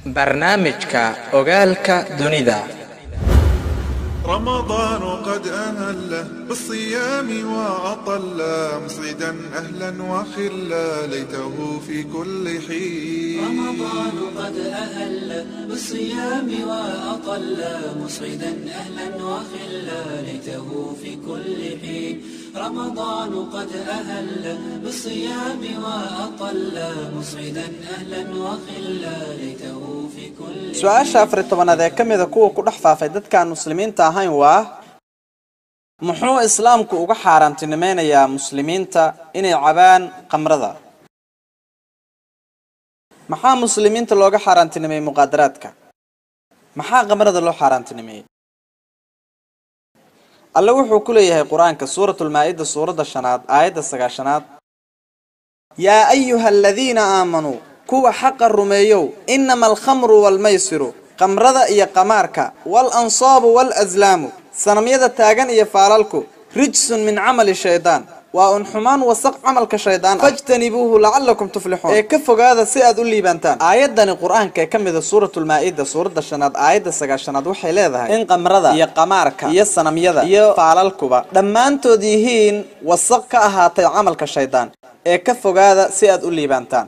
barnaamijka ogaalka dunida رمضان قد أهله بالصيام وأطل مسعدا أهلا وخلا ليته في كل حين رمضان قد أهل بالصيام وأطل مسعدا أهلا وخلا ليته في كل حين رمضان قد أهل بالصيام وأطل مسعدا أهلا وخلا ليته في كل su-aasha afar iyo tobanaad ee ka mida kuwa ku dhex faafay dadkaan muslimiinta ahayn waa muxuu islaamku uga xaaraantinimeynayaa muslimiinta inay cabaan khamrada maxaa muslimiinta looga xaaraantinimeeyey muqaadaraadka maxaa khamrada loo xaaraantinimeeyey alle wuxuu ku leeyahay qur-aanka suuratulmaa-ida suuradda shanaad aayadda sagaashanaad yaa ayuha aladiina aamanuu kuwa xaqa rumeeyow inama alkhamru waalmaysiru khamrada iyo qamaarka waalansaabu waalaslaamu sanamyada taagan iyo faalalku rijsun min camali shaydaan waa un xumaan wasaq camalka shaydaan fajtanibuuhu lacallakum tuflixuun ee ka fogaada si aad u liibaantaan aayaddani qur-aanka ee ka mida suuratulmaa-ida suuradda shanaad aayadda sagaashanaad waxay leedahay in khamrada iyo qamaarka iyo sanamyada iyo faalalkuba dhammaantood yihiin wasaq ka ahaatay camalka shaydaan ee ka fogaada si aad u liibaantaan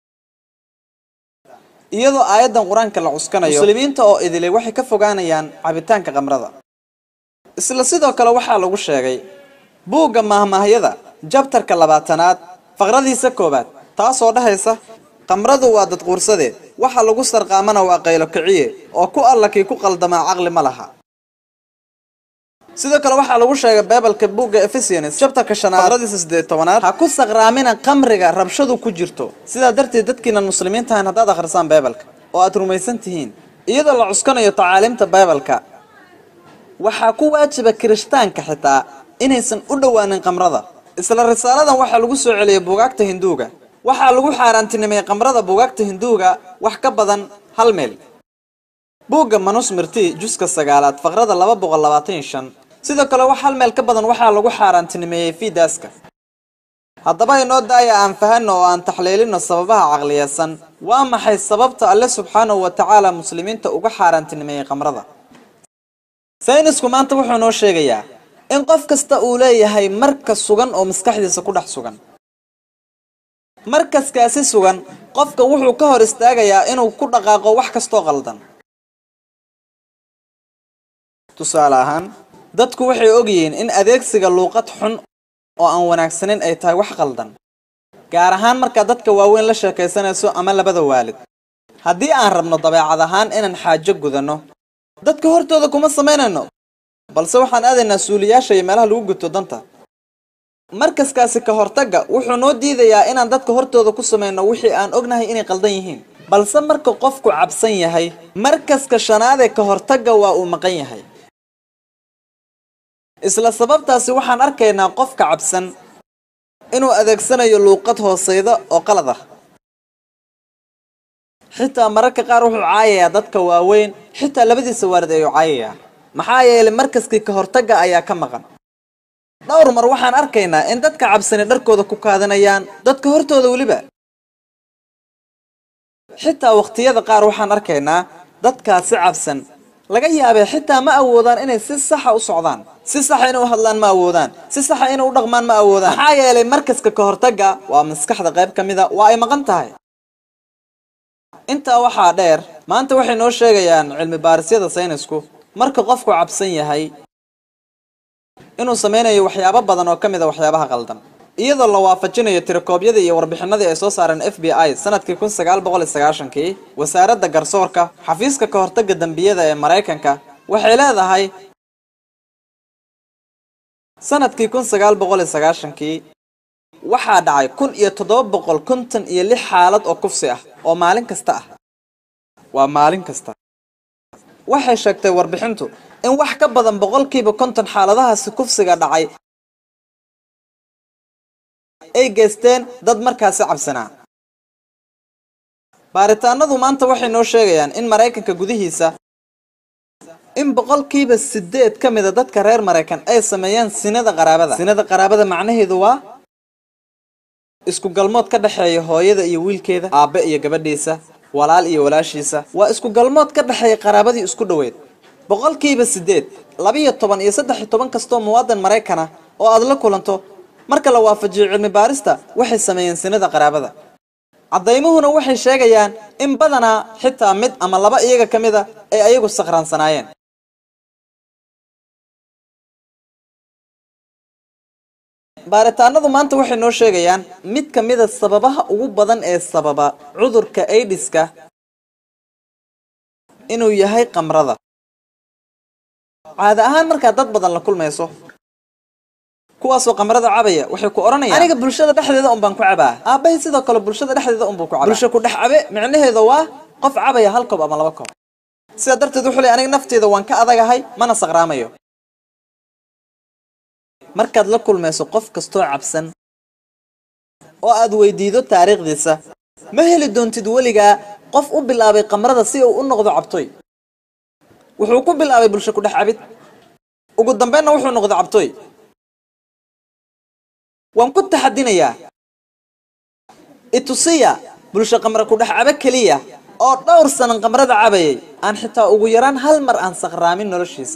iyadoo aayaddan qur-aanka la cuskanayo muslimiinta oo idilay waxay ka fogaanayaan cabitaanka khamrada isla sidoo kale waxaa lagu sheegay buugga maahmaahyada jabtarka labaatanaad faqradiisa koowaad taasoo dhahaysa khamradu waa dadquursade waxa lagu sarqaamana waa qaylo kiciye oo ku alla kii ku qaldamaa caqli ma laha sidoo kale waxaa lagu sheegay beebalka buugga efesians jabtarka shanaad faqradiisa siddeed tobanaad ha ku saqraamina khamriga rabshadu ku jirto sidaa darteed dadkiinan muslimiinta ahayn haddaad akhrisaan beebalka oo aad rumaysan tihiin iyadoo la cuskanayo tacaaliimta beebalka waxaa ku waajiba kirishtaanka xitaa inaysan u dhowaanin khamrada isla risaaladan waxaa lagu soo celiyay buugaagta hinduuga waxaa lagu xaaraantinimeeyey khamrada buugaagta hinduuga wax ka badan hal meel buugga manusmirti juska sagaalaad faqrada laba boqol labaatan iyo shan sidoo kale wax hal meel ka badan waxaa lagu xaaraantinimeeyey fiidaaska haddaba inoo daaya aan fahanno oo aan taxliilino sababaha caqliyeysan waa maxay sababta alle subxaanahu wa tacaala muslimiinta uga xaaraantinimeeyey khamrada saynisku maanta wuxuu noo sheegayaa in qof kasta uu leeyahay marka sugan oo maskaxdiisa ku dhex sugan markaskaasi sugan qofka wuxuu ka hor istaagayaa inuu ku dhaqaaqo wax kastoo qaldan tusaale ahaan dadku waxay ogyihiin in adeegsiga luuqad xun oo aan wanaagsanin ay tahay wax qaldan gaar ahaan markaa dadka waaweyn la sheekaysanayso ama labada waalid haddii aan rabno dabeecad ahaan inaan xaajo gudanno dadka hortooda kuma samaynayno balse waxaan aadaynaa suuliyaasha iyo meelaha lagu guto danta markaskaasi ka hortagga wuxuu noo diidayaa inaan dadka hortooda ku samayno wixii aan ognahay inay qaldan yihiin balse marka qofku cabsan yahay markaska shanaadee ka hortagga waa uu maqan yahay isla sababtaasi waxaan arkaynaa qofka cabsan inuu adeegsanayo luuqad hooseyda oo qalad ah xitaa mararka qaar wuxuu caayayaa dadka waaweyn xitaa labadiisa waalid ayuu caayayaa maxaa yeelay markaskii ka hortagga ayaa ka maqan dhowr mar waxaan arkaynaa in dadka cabsani dharkooda ku kaadanayaan dadka hortooda weliba xitaa waqtiyada qaar waxaan arkaynaa dadkaasi cabsan laga yaabee xitaa ma awoodaan inay si saxa u socdaan si saxa inay u hadlaan ma awoodaan si saxa inay u dhaqmaan ma awoodaan maxaa yeelay markaska ka hortagga waa maskaxda qayb ka mida waa ay maqan tahay intaa waxaa dheer maanta waxay noo sheegayaan cilmi baarisyada saynisku marka qofku cabsan yahay inuu sameynayo waxyaabo badan oo ka mid a waxyaabaha qaldan iyadoo la waafajinayo tirakoobyadii iyo warbixinadii ay soo saareen f b i sanadkii kun sagaal boqol iyo sagaashankii wasaaradda garsoorka xafiiska ka hortagga dembiyada ee maraykanka waxay leedahay sanadkii kun sagaal boqol iyo sagaashankii waxaa dhacay kun iyo toddoba boqol konton iyo lix xaalad oo kufsi ah oo maalin kasta ah waa maalin kasta waxay sheegtay warbixintu in wax ka badan boqolkiiba konton xaaladahaasi kufsiga dhacay ay geysteen dad markaasi cabsanaa baaritaanadu maanta waxay noo sheegayaan in maraykanka gudihiisa in boqolkiiba sideed ka mida dadka reer maraykan ay sameeyaan sinada qaraabada sinada qaraabada macnaheedu waa isku galmood ka dhexeeya hooyada iyo wiilkeeda aabbe iyo gabadhiisa walaal iyo walaashiisa waa isku galmood ka dhexeeya qaraabadii isku dhoweed boqolkiiba siddeed labiyo toban iyo saddex iyo toban kastoo muwaadan maraykana oo aad la kulanto marka la waafajiyo cilmi baarista waxay sameeyeen sinada qaraabada caddaymuhuna waxay sheegayaan in badanaa xitaa mid ama laba iyaga ka mid a ay ayagu sakraansanaayeen baaritaanadu maanta waxay noo sheegayaan mid ka mida sababaha ugu badan ee sababa cudurka aidiska inuu yahay qamrada caada ahaan markaad dad badan la kulmayso kuwaasoo qamrada cabaya waxay ku odhanayaan aniga bulshada dhexdeeda un baan ku cabaa aabbahay sidoo kale bulshada dhexdeeda unbuu ku cabaa bulsho ku dhex cabe micnaheeda waa qof cabaya hal koob ama laba koob sidaa darteed wuxuu leey aniga nafteeda waan ka adagahay mana saqraamayo markaad la kulmayso qof kastoo cabsan oo aad weydiido taariikhdiisa ma heli doontid weligaa qof u bilaabay qamrada si uu u noqdo cabtoy wuxuu ku bilaabay bulsho ku dhex cabid ugu dambeynna wuxuu noqday cabtoy waan ku taxadinayaa itusiya bulsho qamra ku dhex cabe keliya oo dhowr sanan qamrada cabayay aan xitaa ugu yaraan hal mar aan saqraamin noloshiisa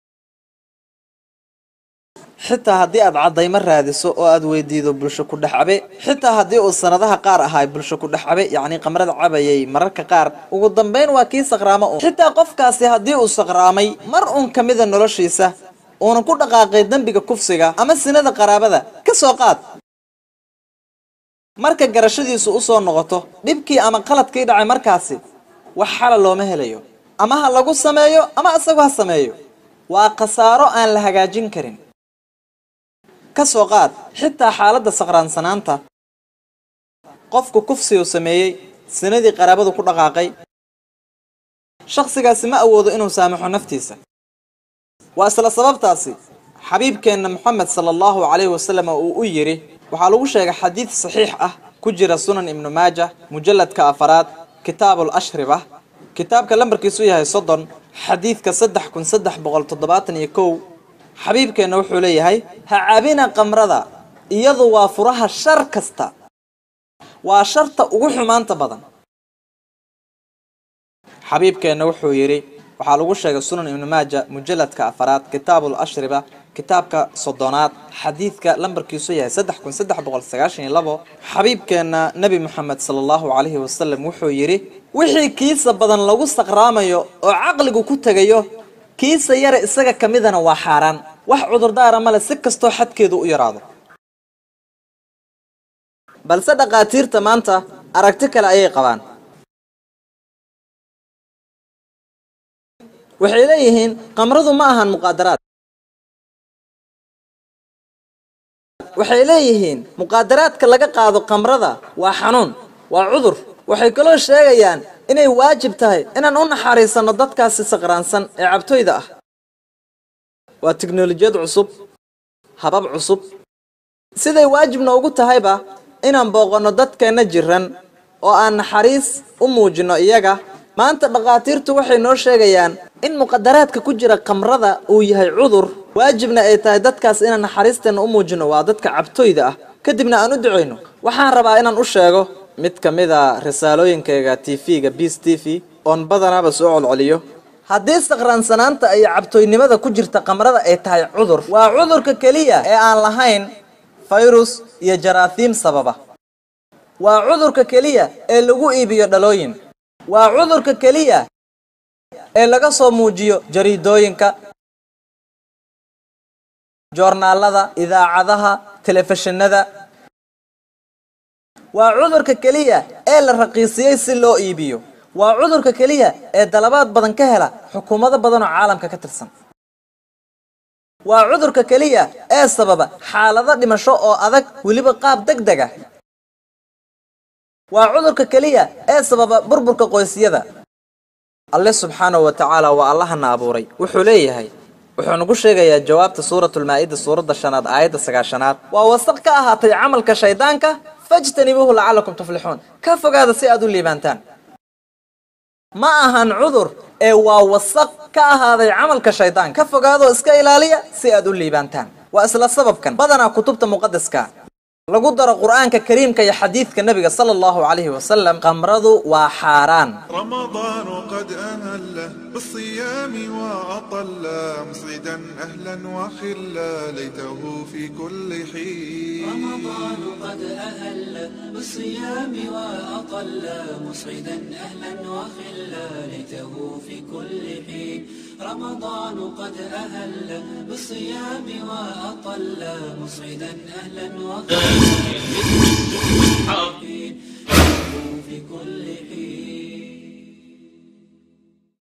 xitaa haddii aad caddaymo raadiso oo aad weydiido bulsho ku dhex cabe xitaa haddii uu sanadaha qaar ahay bulsho ku dhex cabe yacnii qamrada cabayay mararka qaar ugu dambayn waa kii saqraamo un xitaa qofkaasi haddii uu saqraamay mar uun ka mida noloshiisa uunan ku dhaqaaqay dembiga kufsiga ama sinada qaraabada ka soo qaad marka garashadiisu u soo noqoto dhibkii ama qaladkii dhacay markaasi wax xala looma helayo ama ha lagu sameeyo ama isagu ha sameeyo waa khasaaro aan la hagaajin karin ka soo qaad xitaa xaaladda saqraansanaanta qofku kufsigu sameeyey sinadii qaraabadu ku dhaqaaqay shakhsigaasi ma awoodo inuu saamaxo naftiisa waa isla sababtaasi xabiibkeenna moxamed sala allahu calayhi wasalam uu u yidhi waxaa lagu sheegay xadiid saxiix ah ku jira sunan ibnu maaja mujalladka afaraad kitaabul ashriba kitaabka lambarkiisu yahay soddon xadiidka saddex kun saddex boqol toddobaatan iyo kow xabiibkeenna wuxuu leeyahay ha cabina qamrada iyadu waa furaha shar kasta waa sharta ugu xumaanta badan xabiibkeenna wuxuu yidhi waxaa lagu sheegay sunan ibnu maaja mujalladka afaraad kitaabul ashriba kitaabka soddonaad xadiidka lambarkiisu yahay saddex kun saddex boqol sagaashan iyo labo xabiibkeenna nebi moxamed sala allahu calayhi wasalam wuxuu yidhi wixii kiisa badan lagu saqraamayo oo caqligu ku tegayo kiisa yare isaga ka midana waa xaaraan wax cudurdaara male si kastoo xadkeedu u yaraado balse dhakhaatiirta maanta aragti kale ayay qabaan waxay leeyihiin qamradu ma ahan muqaadaraad waxay leeyihiin muqaadaraadka laga qaado qamrada waa xanuun waa cudur waxay kaloo sheegayaan inay waajib tahay inaan u naxariisanno dadkaasi saqraansan ee cabtoyda ah waa tiknolojiyad cusub habab cusub siday waajib noogu tahayba inaan booqanno dadkeenna jiran oo aan naxariis u muujinno iyaga maanta dhakhaatiirtu waxay noo sheegayaan in muqadaraadka ku jira qamrada uu yahay cudur waajibna ay tahay dadkaas inaan naxariisteenna u muujinno waa dadka cabtoyda ah kadibna aan u ducayno waxaan rabaa inaan u sheego mid ka mid a risaalooyinkayga t v-ga bis t v oon badanaaba soo colcoliyo haddii saqraansanaanta iyo cabtoynimada ku jirta qamrada ay tahay cudur waa cudurka keliya ee aan lahayn fayrus iyo jaraathiim sababa waa cudurka keliya ee lagu iibiyo dhalooyin waa cudurka keliya ee laga soo muujiyo jariidooyinka joornaalada idaacadaha telefishinada waa cudurka keliya ee la raqiisiyey si loo iibiyo waa cudurka keliya ee dalabaad badan ka hela xukuumado badan oo caalamka ka tirsan waa cudurka keliya ee sababa xaalado dhimasho oo adag weliba qaab deg deg ah waa cudurka keliya ee sababa burburka qoysyada alle subxaanahu wa tacaala waa allahana abuuray wuxuu leeyahay wuxuu nagu sheegayaa jawaabta suuratulmaa-ida suuradda shanaad aayadda sagaashanaad waa wasaq ka ahaatay camalka shaydaanka fajtanibuuhu lacalakum tuflixuun ka fogaada si aad u liibaantaan ma ahan cudur ee waa wasaq ka ahaaday camalka shaydaan ka fogaadoo iska ilaaliya si aad u liibaantaan waa isla sababkan badanaa kutubta muqadaska lagu daro qur-aanka kariimka iyo xadiidka nebiga sala allahu calayhi wasalam qamradu waa xaaraan رمضان قد أهل بالصيام وأطل مسعدا أهلا وخلا ليته في كل حين رمضان قد أهل بالصيام وأطل مسعدا أهلا وخلا ليته في كل حين رمضان قد أهل بالصيام وأطل مسعدا أهلا وخلا ليته في كل حين